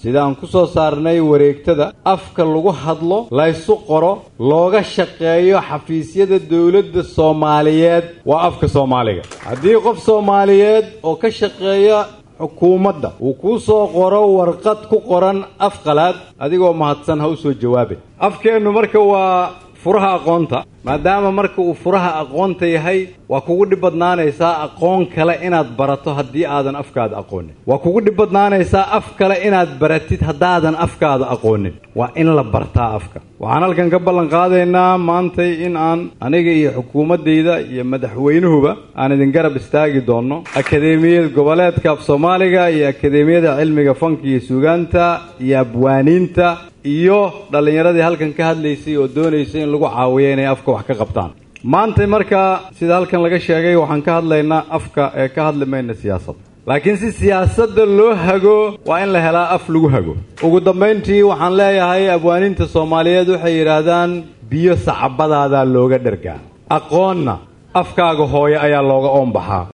sida aan ku soo saarnay wareegtada afka lagu hadlo laysu qoro looga shaqeeyo xafiisyada dowladda soomaaliyeed waa afka soomaaliga haddii qof soomaaliyeed oo ka shaqeeya xukuumadda uu kuu soo qoro warqad ku qoran af qalaad adigoo mahadsan ha u soo jawaabay afkeennu marka waa furaha aqoonta maadaama marka uu furaha aqoonta yahay waa kugu dhib badnaanaysaa aqoon kale inaad barato haddii aadan afkaada aqoonin waa kugu dhib badnaanaysaa af kale inaad baratid haddaadan afkaada aqoonin waa in la bartaa afka waxaan halkan ka ballan qaadaynaa maantay in aan aniga iyo xukuumaddayda iyo madaxweynuhuba aan idin garab istaagi doonno akadeemiyad goboleedka af soomaaliga iyo akadeemiyada cilmiga fanka iyo suugaanta iyo abwaaniinta iyo dhallinyaradii halkan ka hadlaysay oo doonaysay in lagu caawiyo inay afka wax ka qabtaan maanta markaa sida halkan laga sheegay waxaan ka hadlaynaa afka ee ka hadli mayna siyaasadda laakiin si siyaasadda loo hago waa in la helaa af lagu hago ugu dambayntii waxaan leeyahay abwaaniinta soomaaliyeed waxay yidhaahdaan biyo sacabadaadaa looga dhergaa aqoonna afkaaga hooye ayaa looga oonbaxaa